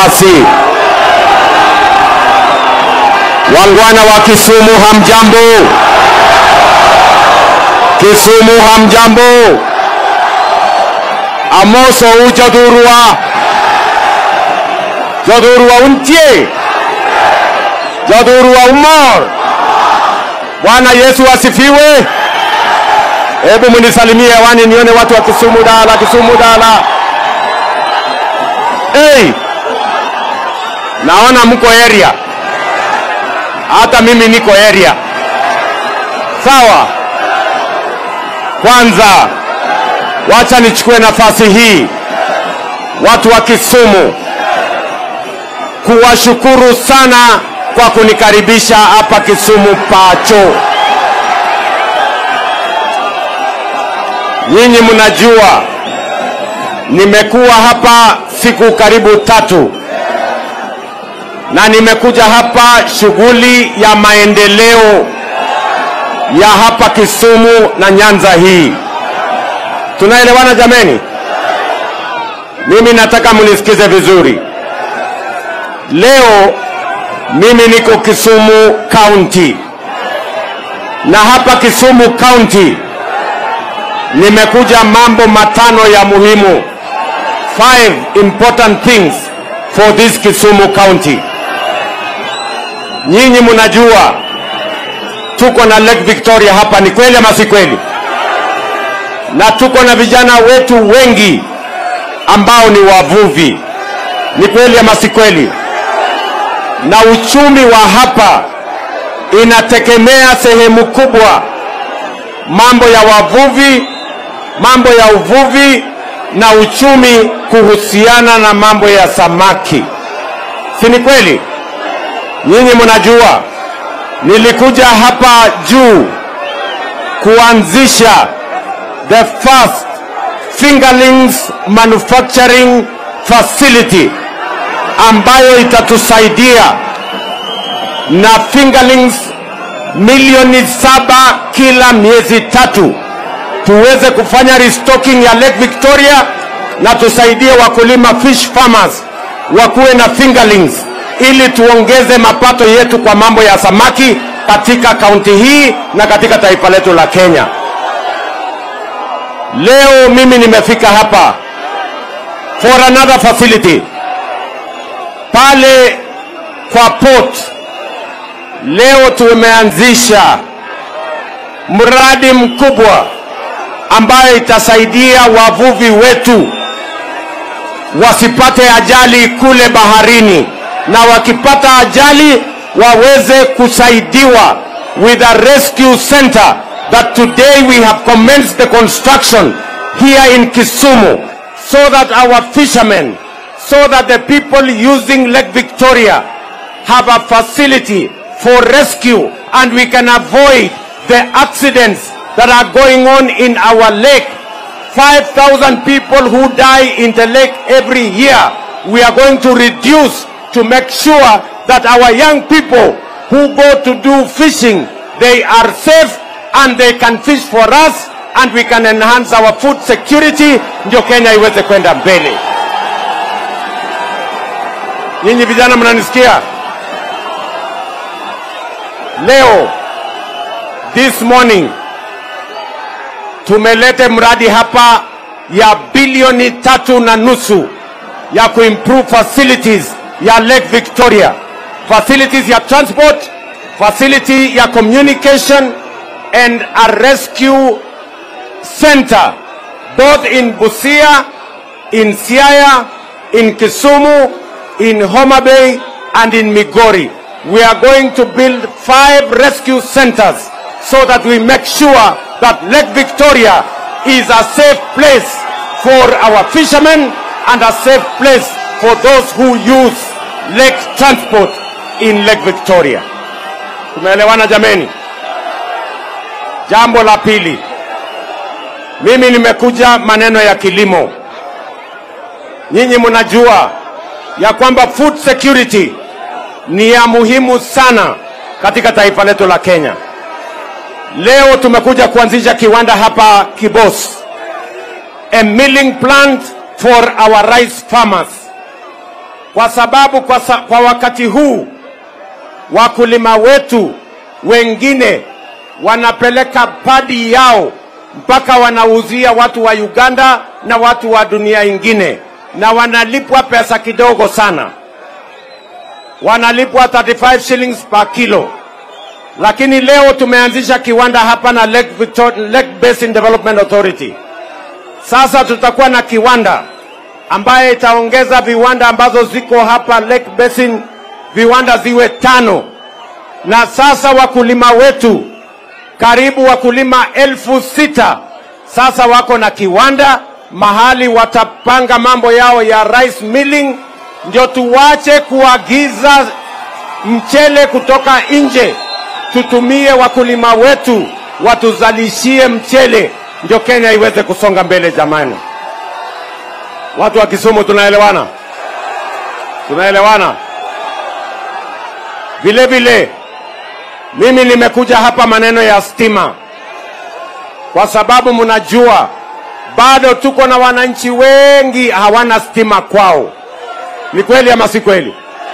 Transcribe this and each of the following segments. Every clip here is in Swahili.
nafasi. Wangwana wa Kisumu, hamjambo? Kisumu, hamjambo? Amoso ujodhurwa jodhurwa untie jodhurwa umor. Bwana Yesu asifiwe. Hebu munisalimie hewani nione watu wa Kisumu dala, Kisumu dala. Hey, naona mko area, hata mimi niko area. Sawa, kwanza wacha nichukue nafasi hii watu wa Kisumu kuwashukuru sana kwa kunikaribisha hapa Kisumu Pacho. Nyinyi mnajua nimekuwa hapa siku karibu tatu na nimekuja hapa shughuli ya maendeleo ya hapa Kisumu na Nyanza hii. Tunaelewana jameni? Mimi nataka mnisikize vizuri. Leo mimi niko Kisumu County, na hapa Kisumu County nimekuja mambo matano ya muhimu, five important things for this Kisumu County. Nyinyi mnajua tuko na Lake Victoria hapa, ni kweli ama si kweli? Na tuko na vijana wetu wengi ambao ni wavuvi, ni kweli ama si kweli? Na uchumi wa hapa inategemea sehemu kubwa mambo ya wavuvi, mambo ya uvuvi na uchumi kuhusiana na mambo ya samaki, si ni kweli? Nyinyi mnajua nilikuja hapa juu kuanzisha the first fingerlings manufacturing facility ambayo itatusaidia na fingerlings milioni saba kila miezi tatu tuweze kufanya restocking ya Lake Victoria na tusaidie wakulima fish farmers wakuwe na fingerlings ili tuongeze mapato yetu kwa mambo ya samaki katika kaunti hii na katika taifa letu la Kenya. Leo mimi nimefika hapa for another facility pale kwa port. Leo tumeanzisha mradi mkubwa ambayo itasaidia wavuvi wetu wasipate ajali kule baharini, na wakipata ajali waweze kusaidiwa with a rescue center that today we have commenced the construction here in Kisumu so that our fishermen, so that the people using Lake Victoria have a facility for rescue and we can avoid the accidents that are going on in our lake. 5,000 people who die in the lake every year. We are going to reduce to make sure that our young people who go to do fishing, they are safe and they can fish for us and we can enhance our food security ndio Kenya iweze kwenda mbele. Nyinyi vijana mnanisikia? Leo this morning tumelete mradi hapa ya bilioni tatu na nusu ya kuimprove facilities ya Lake Victoria, facilities ya transport, facility ya communication and a rescue center both in Busia, in Siaya, in Kisumu, in Homa Bay and in Migori. We are going to build five rescue centers so that we make sure that Lake Victoria is a safe place for our fishermen and a safe place for those who use lake transport in Lake Victoria. Tumeelewana jameni? Jambo la pili, mimi nimekuja maneno ya kilimo. Nyinyi mnajua ya kwamba food security ni ya muhimu sana katika taifa letu la Kenya. Leo tumekuja kuanzisha kiwanda hapa Kibos, a milling plant for our rice farmers. kwa sababu kwa, sa, kwa wakati huu wakulima wetu wengine wanapeleka padi yao mpaka wanauzia watu wa Uganda na watu wa dunia ingine, na wanalipwa pesa kidogo sana, wanalipwa 35 shillings per kilo. Lakini leo tumeanzisha kiwanda hapa na Lake, Victor, Lake Basin Development Authority. Sasa tutakuwa na kiwanda ambaye itaongeza viwanda ambazo ziko hapa Lake Basin, viwanda ziwe tano, na sasa wakulima wetu karibu wakulima elfu sita sasa wako na kiwanda mahali watapanga mambo yao ya rice milling, ndio tuwache kuagiza mchele kutoka nje, tutumie wakulima wetu watuzalishie mchele, ndio Kenya iweze kusonga mbele. Jamani, watu wa Kisumu, tunaelewana? Tunaelewana? Vile vile mimi nimekuja hapa maneno ya stima, kwa sababu mnajua bado tuko na wananchi wengi hawana stima kwao. Ni kweli ama si kweli?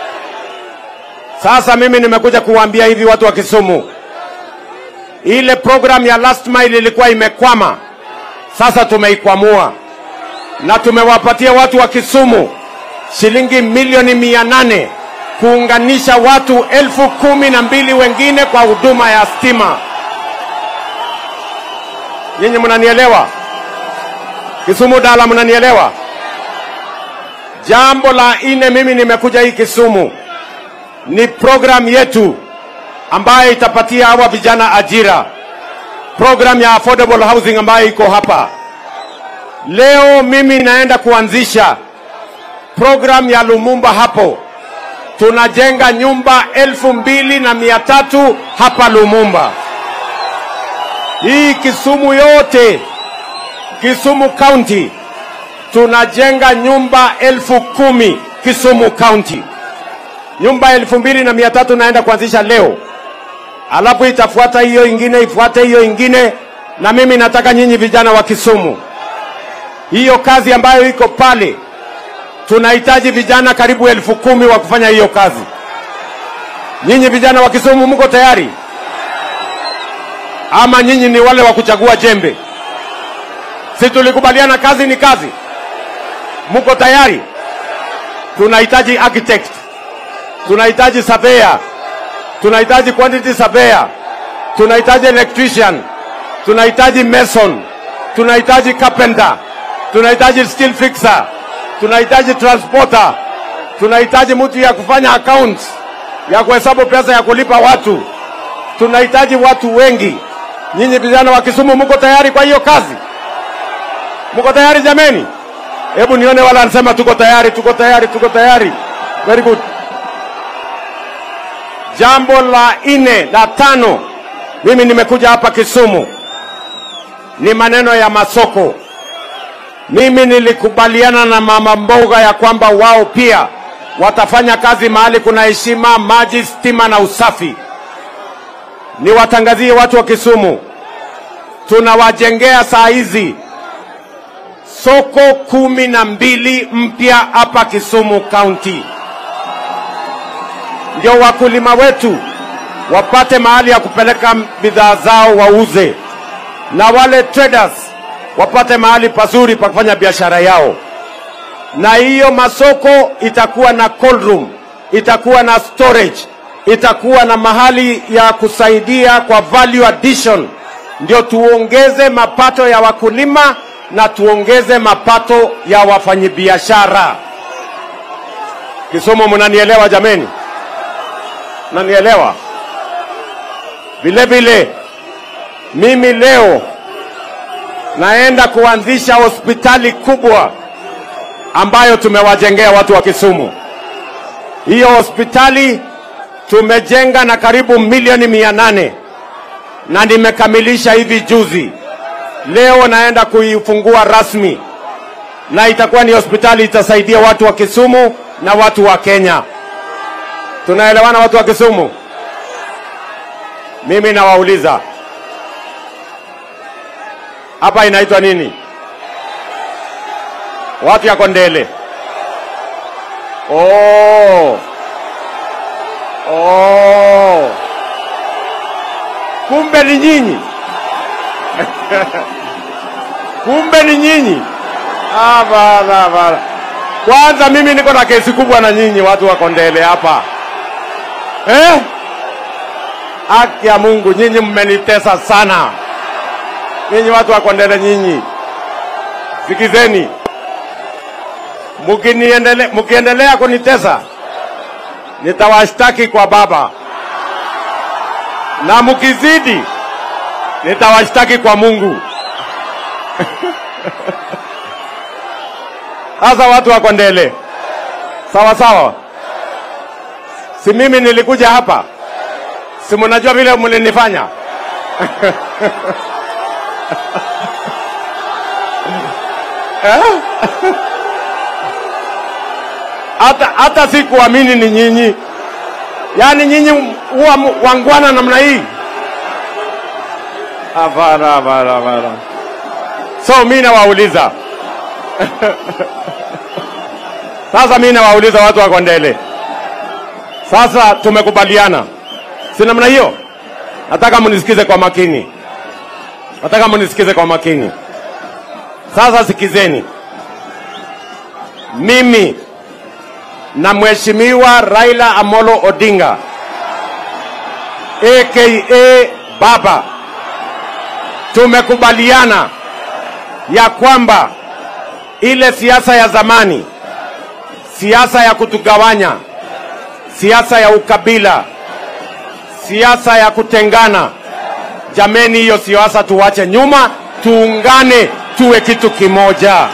Sasa mimi nimekuja kuwaambia hivi watu wa Kisumu, ile program ya last mile ilikuwa imekwama, sasa tumeikwamua na tumewapatia watu wa Kisumu shilingi milioni mia nane kuunganisha watu elfu kumi na mbili wengine kwa huduma ya stima. Nyinyi mnanielewa? Kisumu Dala, mnanielewa? Jambo la nne, mimi nimekuja hii Kisumu ni program yetu ambayo itapatia hawa vijana ajira, program ya affordable housing ambayo iko hapa leo. Mimi naenda kuanzisha program ya Lumumba hapo tunajenga nyumba elfu mbili na mia tatu hapa Lumumba. Hii Kisumu yote, Kisumu County, tunajenga nyumba elfu kumi Kisumu County. Nyumba elfu mbili na mia tatu naenda kuanzisha leo, alafu itafuata hiyo ingine, ifuate hiyo ingine. Na mimi nataka nyinyi vijana wa Kisumu, hiyo kazi ambayo iko pale tunahitaji vijana karibu elfu kumi wa kufanya hiyo kazi. Nyinyi vijana wa Kisumu mko tayari ama nyinyi ni wale wa kuchagua jembe? Si tulikubaliana kazi ni kazi? Mko tayari? Tunahitaji architect, tunahitaji surveyor, tunahitaji quantity surveyor, tunahitaji electrician, tunahitaji mason, tunahitaji carpenter, tunahitaji steel fixer tunahitaji transporter, tunahitaji mtu ya kufanya accounts, ya kuhesabu pesa ya kulipa watu. Tunahitaji watu wengi. Nyinyi vijana wa Kisumu mko tayari kwa hiyo kazi? Mko tayari jameni? Hebu nione wala anasema tuko tayari, tuko tayari, tuko tayari. Very good. Jambo la nne la tano, mimi nimekuja hapa Kisumu ni maneno ya masoko. Mimi nilikubaliana na mama mboga ya kwamba wao pia watafanya kazi mahali kuna heshima, maji, stima na usafi. Niwatangazie watu wa Kisumu, tunawajengea saa hizi soko kumi na mbili mpya hapa Kisumu County, ndio wakulima wetu wapate mahali ya kupeleka bidhaa zao wauze, na wale traders wapate mahali pazuri pa kufanya biashara yao. Na hiyo masoko itakuwa na cold room, itakuwa na storage, itakuwa na mahali ya kusaidia kwa value addition, ndio tuongeze mapato ya wakulima na tuongeze mapato ya wafanyabiashara. Kisumu, mnanielewa jameni? Mnanielewa? Vile vile mimi leo naenda kuanzisha hospitali kubwa ambayo tumewajengea watu wa Kisumu. Hiyo hospitali tumejenga na karibu milioni mia nane na nimekamilisha hivi juzi. Leo naenda kuifungua rasmi, na itakuwa ni hospitali itasaidia watu wa Kisumu na watu wa Kenya. Tunaelewana watu wa Kisumu? Mimi nawauliza hapa inaitwa nini? Watu ya Kondele. Oh. Oh. Kumbe ni nyinyi. Kumbe ni nyinyi. Ah, bala bala. Kwanza mimi niko na kesi kubwa na nyinyi watu wa Kondele hapa. Eh? Haki ya Mungu, nyinyi mmenitesa sana. Nyinyi watu wa Kondele nyinyi. Sikizeni. Mkiniendele, mkiendelea kunitesa nitawashtaki kwa baba, na mkizidi nitawashtaki kwa Mungu. Sasa watu wa Kondele, sawa sawa, si mimi nilikuja hapa, si mnajua vile mlinifanya eh? hata hata sikuamini ni nyinyi, yaani nyinyi huwa m- wangwana namna hii. Hapana, hapana, hapana. So mi nawauliza sasa, mi nawauliza watu wa Kondele, sasa tumekubaliana, si namna hiyo? Nataka mnisikize kwa makini, nataka mnisikize kwa makini. Sasa sikizeni, mimi na Mheshimiwa Raila Amolo Odinga aka Baba tumekubaliana ya kwamba ile siasa ya zamani, siasa ya kutugawanya, siasa ya ukabila, siasa ya kutengana, jameni, hiyo siasa tuwache nyuma, tuungane, tuwe kitu kimoja.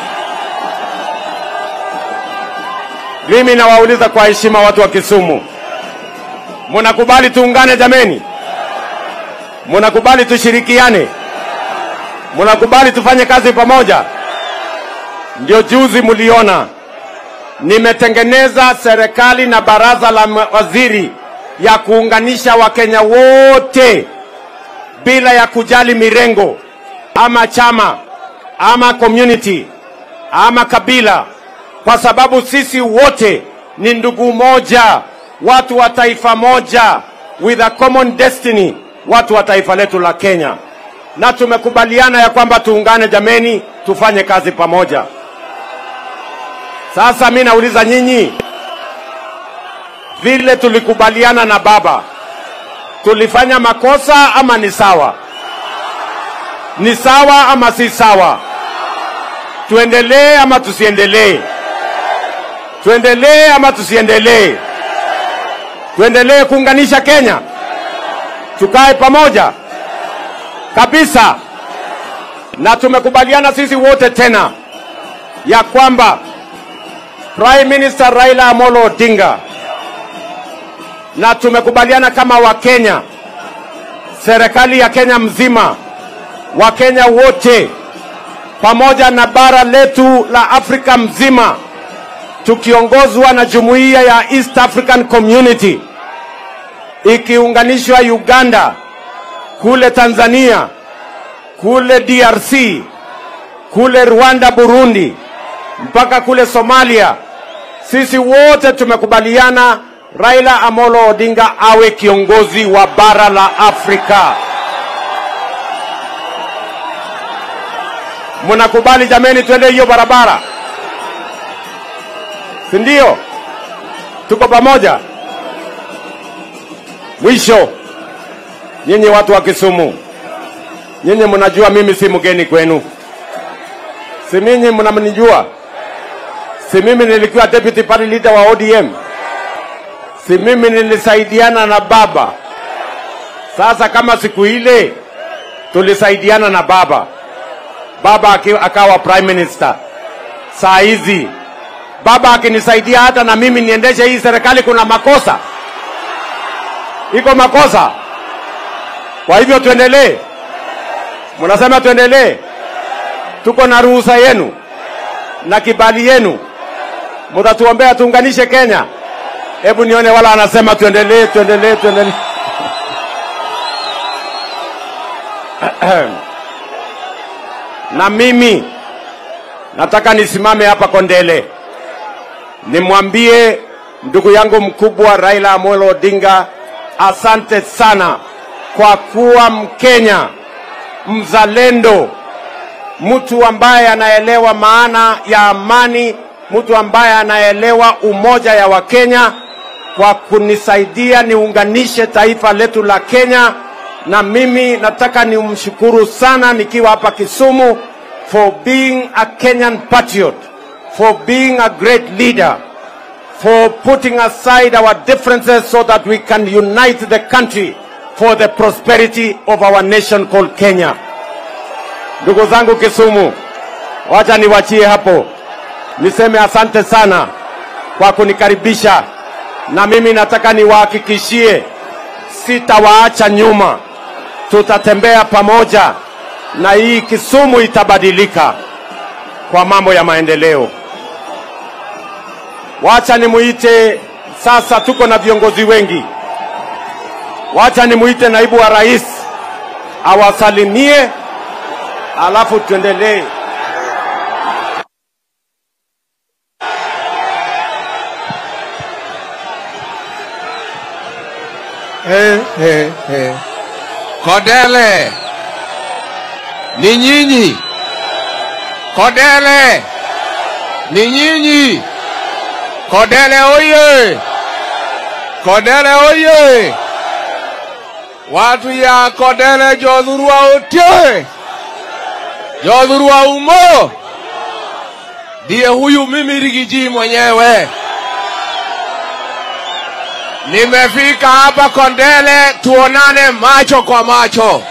Mimi nawauliza kwa heshima watu wa Kisumu, munakubali tuungane jameni? Munakubali tushirikiane? Munakubali tufanye kazi pamoja? Ndio juzi mliona nimetengeneza serikali na baraza la mawaziri ya kuunganisha Wakenya wote bila ya kujali mirengo ama chama ama community ama kabila, kwa sababu sisi wote ni ndugu moja, watu wa taifa moja, with a common destiny, watu wa taifa letu la Kenya, na tumekubaliana ya kwamba tuungane jameni, tufanye kazi pamoja. Sasa mi nauliza nyinyi, vile tulikubaliana na baba, tulifanya makosa ama ni sawa? Ni sawa ama si sawa? Tuendelee ama tusiendelee? Tuendelee ama tusiendelee? Tuendelee kuunganisha Kenya, tukae pamoja kabisa, na tumekubaliana sisi wote tena ya kwamba Prime Minister Raila Amolo Odinga na tumekubaliana kama Wakenya, serikali ya Kenya mzima, Wakenya wote pamoja na bara letu la Afrika mzima, tukiongozwa na jumuiya ya East African Community ikiunganishwa Uganda, kule Tanzania, kule DRC, kule Rwanda, Burundi, mpaka kule Somalia. Sisi wote tumekubaliana Raila Amolo Odinga awe kiongozi wa bara la Afrika. Mnakubali jameni, twende hiyo barabara, si ndio? Tuko pamoja. Mwisho, nyinyi watu wa Kisumu, nyinyi mnajua mimi si mgeni kwenu, si mimi mnamnijua, si mimi nilikuwa deputy party leader wa ODM, si mimi nilisaidiana na baba. Sasa kama siku ile tulisaidiana na baba, baba aki- akawa prime minister, saa hizi baba akinisaidia hata na mimi niendeshe hii serikali, kuna makosa? Iko makosa? Kwa hivyo tuendelee. Mnasema tuendelee, tuko na ruhusa yenu na kibali yenu, mtatuombea tuunganishe Kenya. Hebu nione wala anasema tuendelee, tuendelee, tuendelee. na mimi nataka nisimame hapa Kondele nimwambie ndugu yangu mkubwa Raila Amolo Odinga, asante sana kwa kuwa Mkenya mzalendo, mtu ambaye anaelewa maana ya amani, mtu ambaye anaelewa umoja ya Wakenya, kwa kunisaidia niunganishe taifa letu la Kenya. Na mimi nataka nimshukuru sana nikiwa hapa Kisumu for being a Kenyan patriot, for being a great leader, for putting aside our differences so that we can unite the country for the prosperity of our nation called Kenya. Ndugu zangu Kisumu, wacha niwachie hapo, niseme asante sana kwa kunikaribisha, na mimi nataka niwahakikishie sitawaacha nyuma, tutatembea pamoja na hii Kisumu itabadilika kwa mambo ya maendeleo. Wacha nimuite sasa, tuko na viongozi wengi. Wacha nimuite naibu wa rais awasalimie, alafu tuendelee. Eh, eh, eh. Kodele ni nyinyi, Kodele ni nyinyi, Kodele oye, Kodele oye, watu ya Kodele jodhurua otie, jodhurua umo, ndiye huyu mimi Rigiji mwenyewe. Nimefika hapa Kondele tuonane macho kwa macho.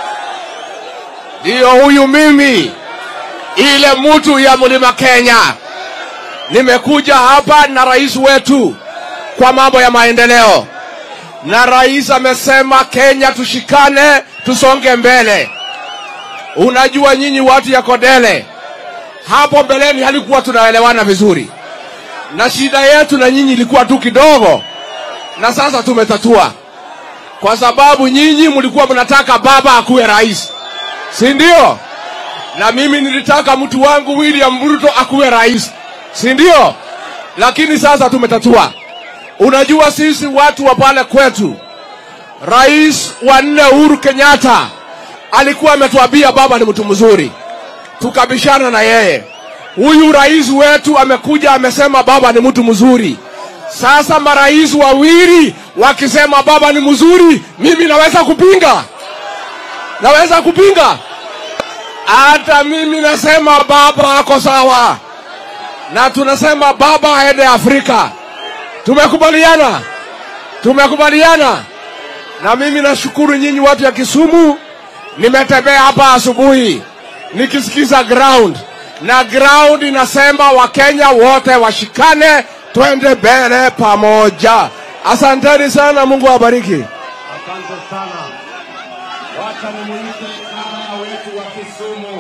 Ndiyo huyu mimi, ile mtu ya mlima Kenya. Nimekuja hapa na rais wetu kwa mambo ya maendeleo, na rais amesema Kenya tushikane, tusonge mbele. Unajua nyinyi watu ya Kondele, hapo mbeleni halikuwa tunaelewana vizuri, na shida yetu na nyinyi ilikuwa tu kidogo na sasa tumetatua, kwa sababu nyinyi mlikuwa mnataka baba akuwe rais, si ndio? Na mimi nilitaka mtu wangu William Ruto akuwe rais, si ndio? Lakini sasa tumetatua. Unajua sisi watu wa pale kwetu, rais wa nne Uhuru Kenyatta alikuwa ametuambia baba ni mtu mzuri, tukabishana na yeye. Huyu rais wetu amekuja amesema baba ni mtu mzuri. Sasa marais wawili wakisema baba ni mzuri, mimi naweza kupinga? Naweza kupinga? Hata mimi nasema baba ako sawa, na tunasema baba aende Afrika. Tumekubaliana, tumekubaliana. Na mimi nashukuru nyinyi watu ya Kisumu, nimetembea hapa asubuhi nikisikiza ground, na ground inasema Wakenya wote washikane twende mbele pamoja. Asanteni sana, Mungu awabariki. Asante sana. Wacha nimuite mama wetu wa Kisumu.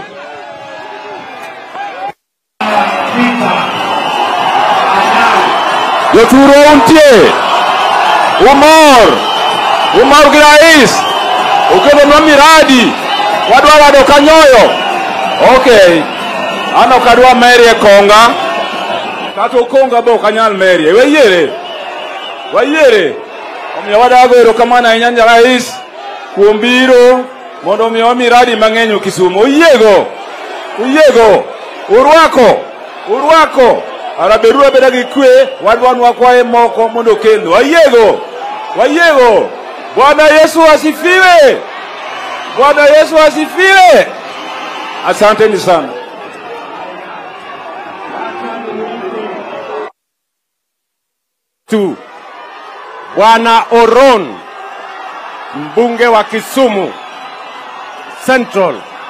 Joturo untie. Umor. Umor gi rais. Ukelonwa miradi. Wadwa wado kanyoyo. Okay. An ok adwa merie konga. Kata okonga be ok anyal merie. Wayiere. Wayiere. Omiyo wadago erokamano ahinya ne rais kuom biro mondo omiyowa miradi mang'eny o Kisumu. Oyiego. Oyiego. Urwako. Urwako. Araberu abeda gi kwe, wadwan wakwaye moko mondo okelnu. Wayiego. Wayiego. Bwana Yesu asifiwe. Bwana Yesu asifiwe. Asanteni sana. tu Bwana Oron, mbunge wa Kisumu Central.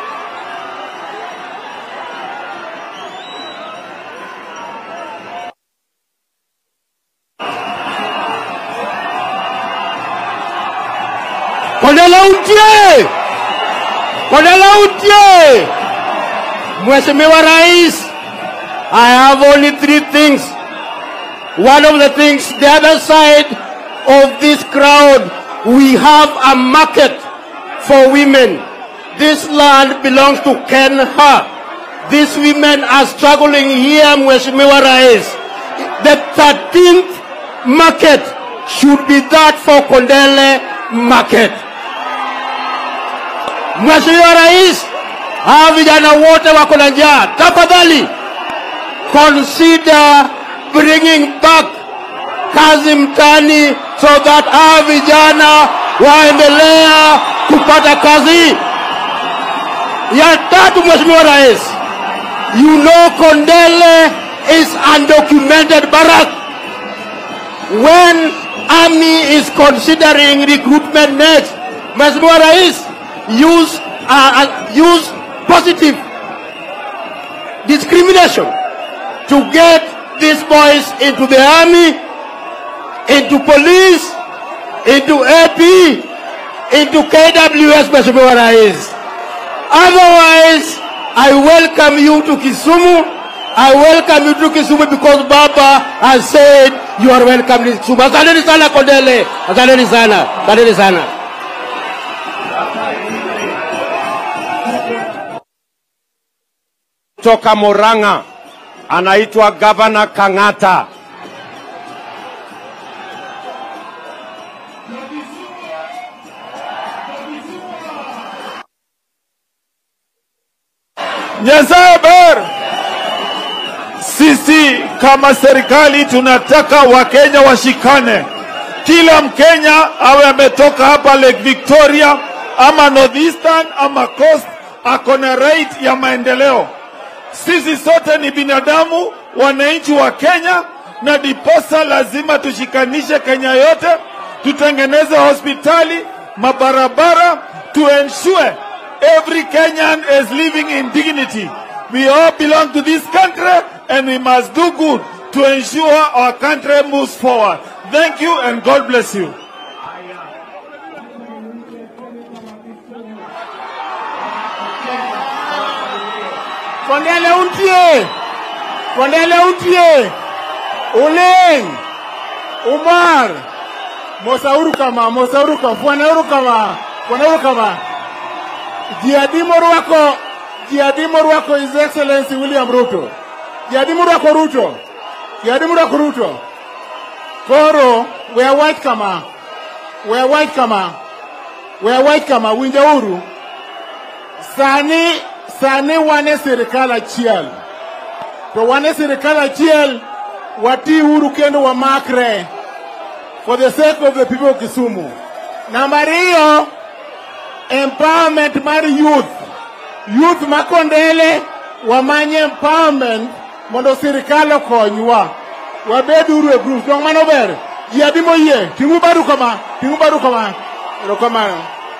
Kodela untie! Kodela untie! Mheshimiwa Rais, I have only three things. One of the things, the other side of this crowd, we have a market for women. This land belongs to Ken Ha. These women are struggling here, Mheshimiwa Rais. the 13th market should be that for Kondele market. Mheshimiwa Rais, hawa vijana wote wako na njaa, tafadhali consider bringing back kazi mtani so that hawa vijana waendelea kupata kazi. Ya tatu, Mheshimiwa Rais, you know Kondele is undocumented barrack. When army is considering recruitment next, Mheshimiwa Rais, use uh, uh, use positive discrimination to get these boys into the army, into police, into AP, into KWS, Mheshimiwa Rais. Otherwise, I welcome you to Kisumu. I welcome you to Kisumu because Baba has said you are welcome in Kisumu. Asanteni sana Kondele. Asanteni sana. Asanteni sana. Toka Murang'a anaitwa Gavana Kang'ata. Nyasaye ber. Sisi kama serikali tunataka Wakenya washikane. Kila Mkenya awe ametoka hapa Lake Victoria ama Northeastern ama Coast, ako na right ya maendeleo. Sisi sote ni binadamu, wananchi wa Kenya, na diposa lazima tushikanishe Kenya yote, tutengeneze hospitali, mabarabara, to ensure every Kenyan is living in dignity. We all belong to this country and we must do good to ensure our country moves forward. Thank you and God bless you. Kondele untie. Kondele untie. Uleng. Umar. Mosauru kama, mosauru kama, fuanauru kama, fuanauru kama. Jiadimo rwako, jiadimo rwako His Excellency William Ruto. Jiadimo rwako Ruto. Jiadimo rwako Ruto. Koro, we are white kama. We are white kama. We are white kama, winja uru. Sani, sani wane sirikal achiel. To wane sirikal achiel, wati uru kendo wamakre for the sake of the people of Kisumu. Namba ariyo, empowerment mar youth. Youth ma Kondele wamanye empowerment mondo sirikal okonywa. Wabed uru e groups. Dong mano ber. Ji adi moyie. Ting'u badu kama. Ting'u badu kama. Erokamano.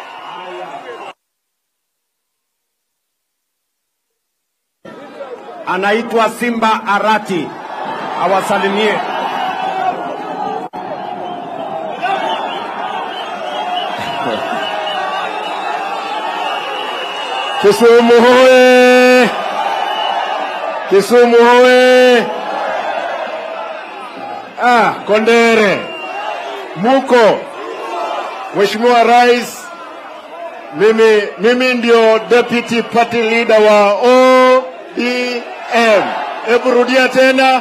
anaitwa Simba Arati, awasalimie. Kisumu hoye! Kisumu hoye! Ah, Kondere, muko Mheshimiwa Rais, mimi, mimi ndio deputy party leader wa ODM. Hebu rudia tena.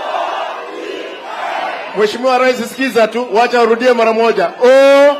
Mheshimiwa Rais, sikiza tu, wacha urudie mara moja. O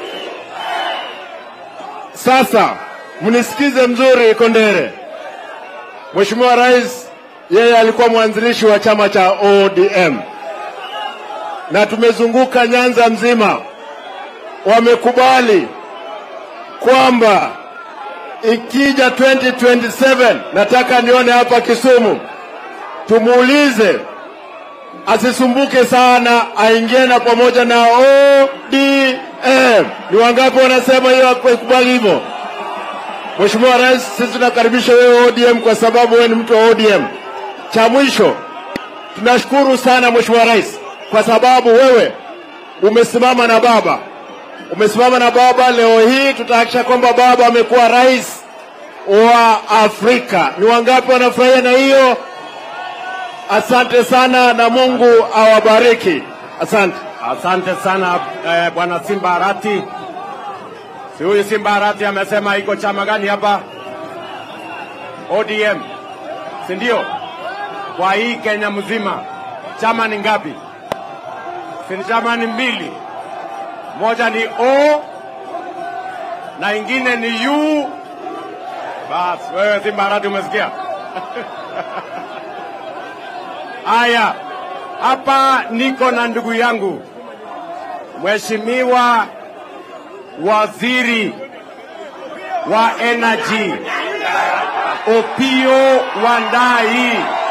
sasa mnisikize mzuri Kondere. Mheshimiwa Rais yeye alikuwa mwanzilishi wa chama cha ODM na tumezunguka Nyanza mzima, wamekubali kwamba ikija 2027 nataka nione hapa Kisumu, tumuulize asisumbuke sana, aingie na pamoja na ODM. Ni wangapi wanasema hiyo ikubali hivyo? Mheshimiwa Rais, sisi tunakaribisha wewe ODM kwa sababu wewe ni mtu wa ODM. Cha mwisho, tunashukuru sana Mheshimiwa Rais kwa sababu wewe umesimama na baba, umesimama na baba. Leo hii tutahakikisha kwamba baba amekuwa rais wa Afrika. Ni wangapi wanafurahia na hiyo? Asante sana na Mungu awabariki. Asante. Asante sana eh, bwana Simba Arati. Si huyu Simba Arati amesema iko chama gani hapa? ODM, si ndio? Kwa hii Kenya mzima chama ni ngapi? Si ni chama ni mbili, moja ni O na ingine ni U. Bas, wewe si Mbarati, umesikia? Haya, hapa niko na ndugu yangu Mheshimiwa Waziri wa Energy Opio Wandai.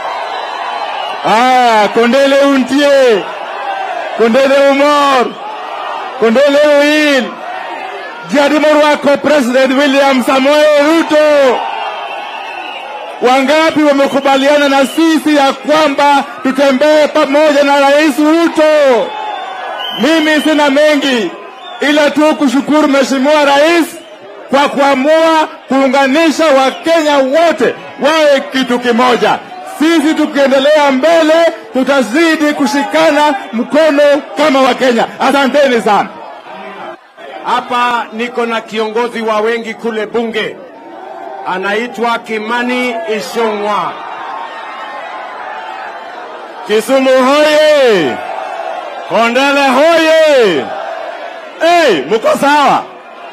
Ah, Kondele untie. Kondele umor. Kondele uil. Jadimor wako President William Samoei Ruto. Wangapi wamekubaliana na sisi ya kwamba tutembee pamoja na Rais Ruto? Mimi sina mengi ila tu kushukuru Mheshimiwa Rais kwa kuamua kuunganisha Wakenya wote wawe kitu kimoja. Sisi tukiendelea mbele, tutazidi kushikana mkono kama Wakenya. Asanteni sana. Hapa niko na kiongozi wa wengi kule bunge, anaitwa Kimani Ichung'wa. Kisumu hoye! Kondele hoye! Hey, mko sawa?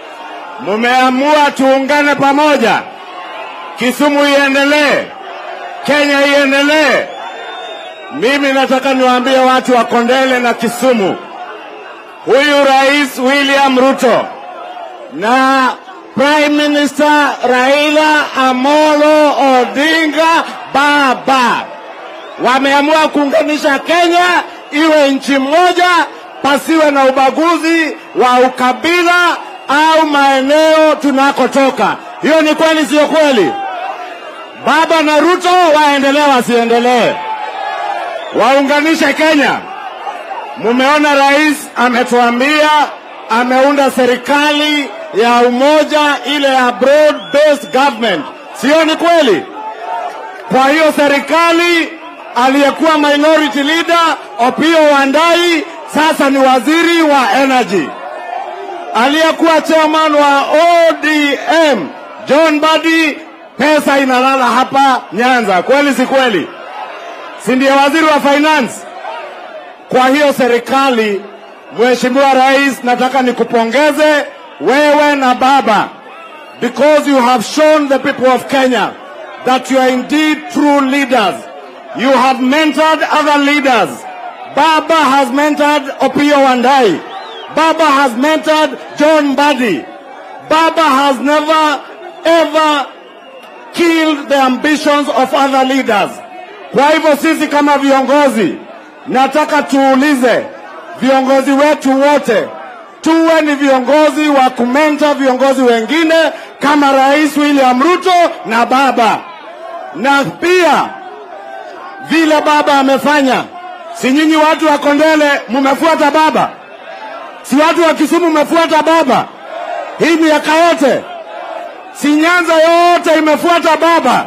Mumeamua tuungane pamoja, Kisumu iendelee, Kenya iendelee. Mimi nataka niwaambie watu wa Kondele na Kisumu, huyu Rais William Ruto na Prime Minister Raila Amolo Odinga baba wameamua kuunganisha Kenya iwe nchi moja, pasiwe na ubaguzi wa ukabila au maeneo tunakotoka. Hiyo ni kweli, sio kweli? Baba na Ruto waendelee, wasiendelee, waunganishe Kenya. Mumeona rais ametuambia ameunda serikali ya umoja, ile ya broad based government, sio ni kweli? Kwa hiyo serikali aliyekuwa minority leader Opiyo Wandayi sasa ni waziri wa energy. Aliyekuwa chairman wa ODM John Badi, pesa inalala hapa Nyanza, kweli si kweli? Si ndiye waziri wa finance? Kwa hiyo serikali, Mheshimiwa Rais, nataka nikupongeze wewe na baba because you have shown the people of Kenya that you are indeed true leaders. You have mentored other leaders. Baba has mentored Opiyo Wandayi. Baba has mentored John Badi. Baba has never ever killed the ambitions of other leaders. Kwa hivyo sisi kama viongozi, nataka tuulize viongozi wetu wote tuwe ni viongozi wa kumenta viongozi wengine kama Rais William Ruto na baba, na pia vile baba amefanya. Si nyinyi watu wa Kondele mumefuata baba? Si watu wa Kisumu mmefuata baba hii miaka yote? Si Nyanza yote imefuata baba?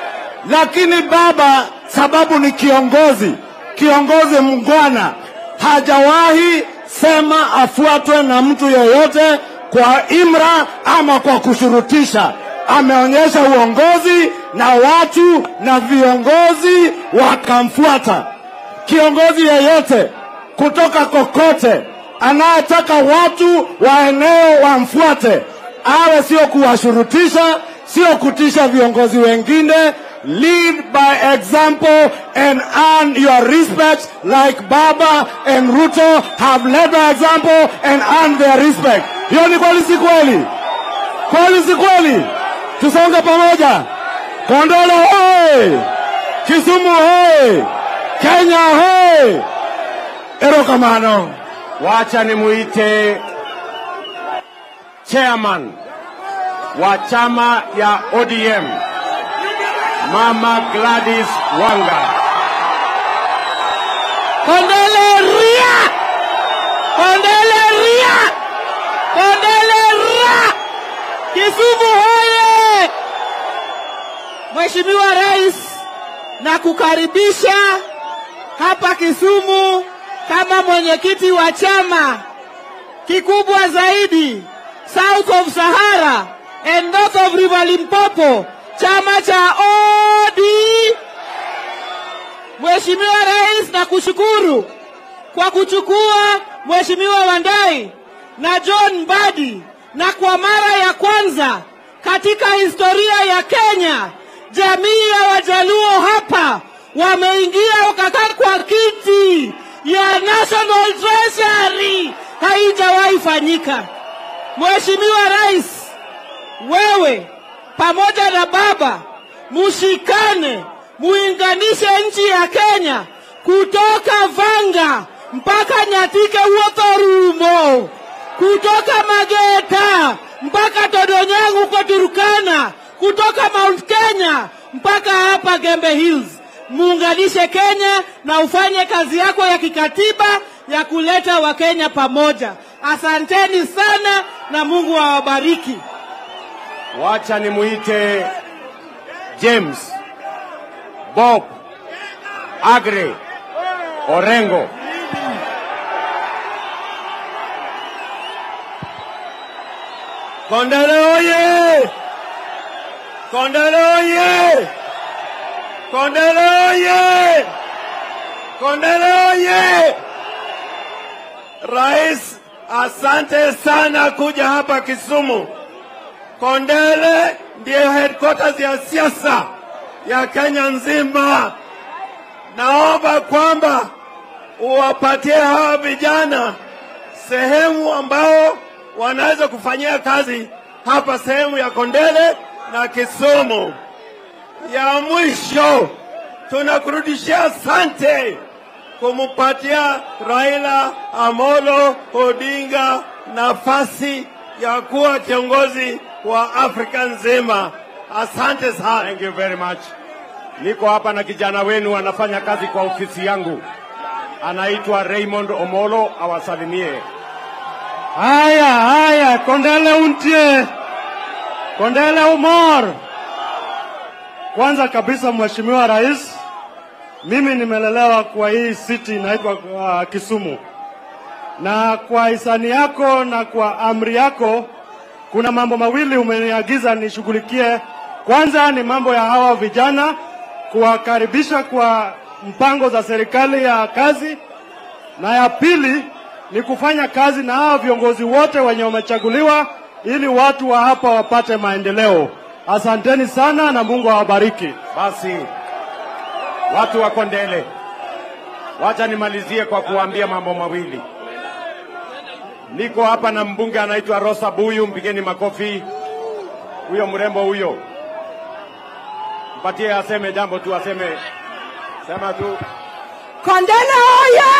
Lakini baba, sababu ni kiongozi, kiongozi mngwana, hajawahi sema afuatwe na mtu yeyote kwa imra ama kwa kushurutisha. Ameonyesha uongozi na watu na viongozi wakamfuata. Kiongozi yeyote kutoka kokote anayetaka watu wa eneo wamfuate, awe sio kuwashurutisha, sio kutisha viongozi wengine. Lead by example and earn your respect like Baba and Ruto have led by example and earned their respect. Hiyo ni kweli, si kweli? Kweli, si kweli? Tusonge pamoja. Kondolo hoye! Kisumu hoye! Kenya hoye! Erokamano. Wacha nimuite chairman wa chama ya ODM Mama Gladys Wanga. Kondele ria! Kondele ria! Kondele ria! Kisumu hoye! Mheshimiwa Rais, na kukaribisha hapa Kisumu kama mwenyekiti wa chama kikubwa zaidi South of Sahara and North of River Limpopo, chama cha ODM. Mheshimiwa Rais, na kushukuru kwa kuchukua Mheshimiwa Wandai na John Mbadi, na kwa mara ya kwanza katika historia ya Kenya jamii ya Wajaluo hapa wameingia wakakaa kwa kiti ya National Treasury, haijawahi fanyika. Mheshimiwa Rais, wewe pamoja na baba mushikane, muinganishe nchi ya Kenya kutoka Vanga mpaka Nyatike Uothorumo, kutoka Mageta mpaka Todonyang huko Turkana, kutoka Mount Kenya mpaka hapa Gembe Hills. Muunganishe Kenya na ufanye kazi yako ya kikatiba ya kuleta Wakenya pamoja. Asanteni sana na Mungu awabariki. Wacha nimuite James Bob Agre Orengo. Kondele oye! Kondele oye! Kondele oye! Kondele oye! Rais, asante sana kuja hapa Kisumu. Kondele ndiyo headquarters ya siasa ya Kenya nzima. Naomba kwamba uwapatie hawa vijana sehemu ambao wanaweza kufanyia kazi hapa sehemu ya Kondele na Kisumu. Ya mwisho tunakurudishia asante kumpatia Raila Amolo Odinga nafasi ya kuwa kiongozi wa Afrika nzima. Asante sana. Thank you very much. Niko hapa na kijana wenu anafanya kazi kwa ofisi yangu, anaitwa Raymond Omolo, awasalimie. Haya, haya, Kondele untie, Kondele umor. Kwanza kabisa, Mheshimiwa Rais, mimi nimelelewa kwa hii city inaitwa uh, Kisumu, na kwa hisani yako na kwa amri yako kuna mambo mawili umeniagiza nishughulikie. Kwanza ni mambo ya hawa vijana, kuwakaribisha kwa mpango za serikali ya kazi, na ya pili ni kufanya kazi na hawa viongozi wote wenye wamechaguliwa ili watu wa hapa wapate maendeleo. Asanteni sana na Mungu awabariki. Basi watu wa Kondele, wacha nimalizie kwa kuwaambia mambo mawili. Niko hapa na mbunge anaitwa Rosa Buyu, mpigeni makofi. Huyo mrembo huyo, mpatie aseme jambo tu, aseme sema tu. Kondele oye!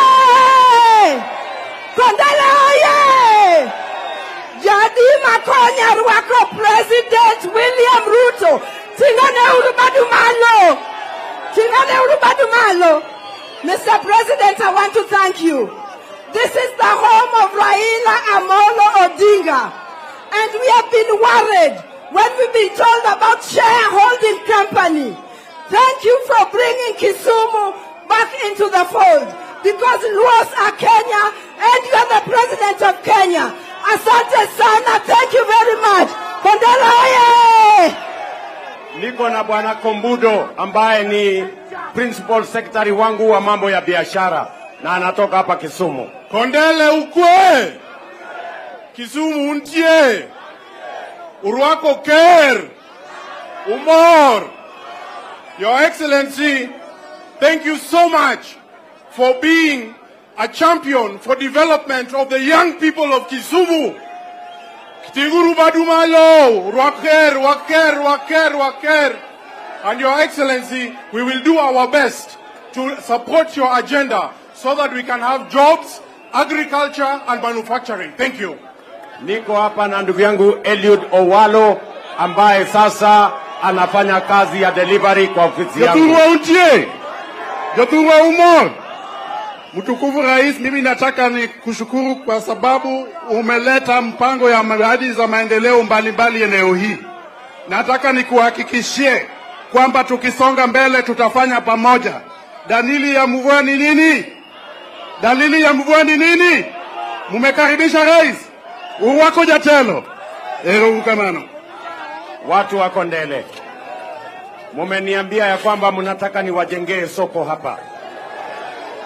Kondele oye! Jadi Makonya rwako President William Ruto. Tingane uru badu malo. Tingane uru badu malo. Mr. President, I want to thank you. This is the home of Raila Amolo Odinga. And we have been worried when we've been told about shareholding company. Thank you for bringing Kisumu back into the fold because Luos are Kenya and you are the president of Kenya. Asante sana. Thank you very much. Kondela oye! Niko na bwana Kombudo ambaye ni principal secretary wangu wa mambo ya biashara na anatoka hapa Kisumu. Kondele ukwe, Kisumu untie, urwako ker, umor. Your Excellency, thank you so much for being a champion for development of the young people of Kisumu. Kitiguru Badumalo, Waker, Waker, Waker, Waker. And Your Excellency, we will do our best to support your agenda so that we can have jobs, agriculture and manufacturing. Thank you. Niko hapa na ndugu yangu Eliud Owalo ambaye sasa anafanya kazi ya delivery kwa ofisi yangu. Jothurwa untie, Jothurwa umo. Mtukufu Rais, mimi nataka ni kushukuru kwa sababu umeleta mpango ya miradi za maendeleo mbalimbali eneo hii. Nataka nikuhakikishie kwamba tukisonga mbele tutafanya pamoja. Dalili ya mvua ni nini? Dalili ya mvua ni nini? Mumekaribisha rais uwako jatelo erokamano. Watu wa Kondele, mumeniambia ya kwamba mnataka niwajengee soko hapa,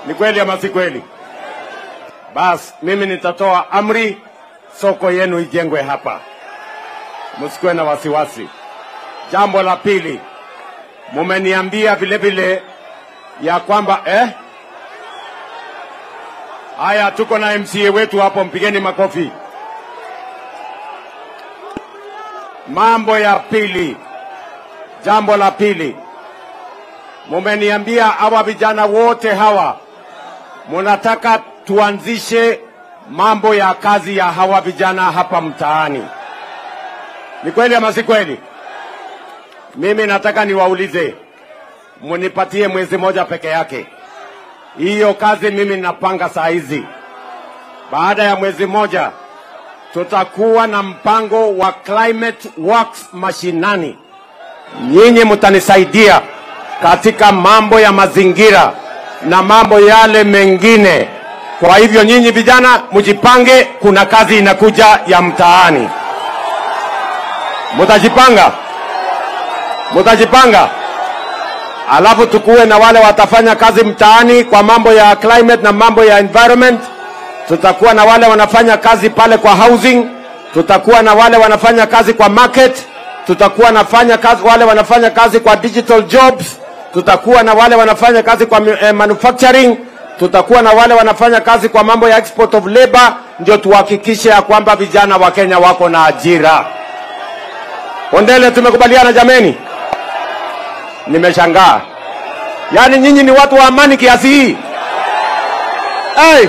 Ni kweli ama si kweli? Bas, mimi nitatoa amri, soko yenu ijengwe hapa, msikuwe na wasiwasi. Jambo la pili, mumeniambia vile vile ya kwamba eh? Haya, tuko na MCA wetu hapo, mpigeni makofi. Mambo ya pili, jambo la pili, mumeniambia hawa vijana wote hawa munataka tuanzishe mambo ya kazi ya hawa vijana hapa mtaani. Ni kweli ama si kweli? Mimi nataka niwaulize, munipatie mwezi moja peke yake. Hiyo kazi mimi ninapanga saa hizi. Baada ya mwezi moja tutakuwa na mpango wa climate works mashinani. Nyinyi mtanisaidia katika mambo ya mazingira na mambo yale mengine. Kwa hivyo nyinyi vijana mjipange, kuna kazi inakuja ya mtaani. Mutajipanga, mutajipanga, alafu tukuwe na wale watafanya kazi mtaani kwa mambo ya climate na mambo ya environment. Tutakuwa na wale wanafanya kazi pale kwa housing, tutakuwa na wale wanafanya kazi kwa market, tutakuwa nafanya kazi, wale wanafanya kazi kwa digital jobs, tutakuwa na wale wanafanya kazi kwa eh, manufacturing, tutakuwa na wale wanafanya kazi kwa mambo ya export of labor, ndio tuhakikishe ya kwamba vijana wa Kenya wako na ajira. Ondele, tumekubaliana jameni? Nimeshangaa, yaani nyinyi ni watu wa amani kiasi hii hey!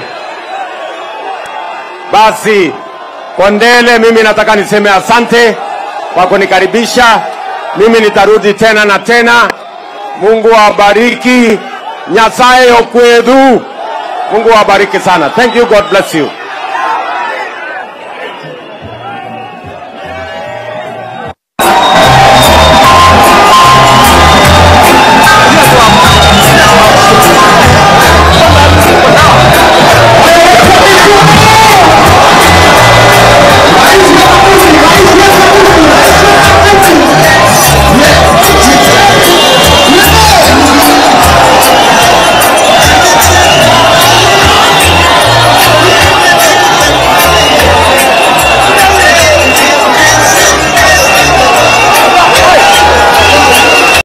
Basi Kondele, mimi nataka niseme asante kwa kunikaribisha. Mimi nitarudi tena na tena. Mungu awabariki, Nyasaye okwedhu. Mungu awabariki sana. Thank you, God bless you.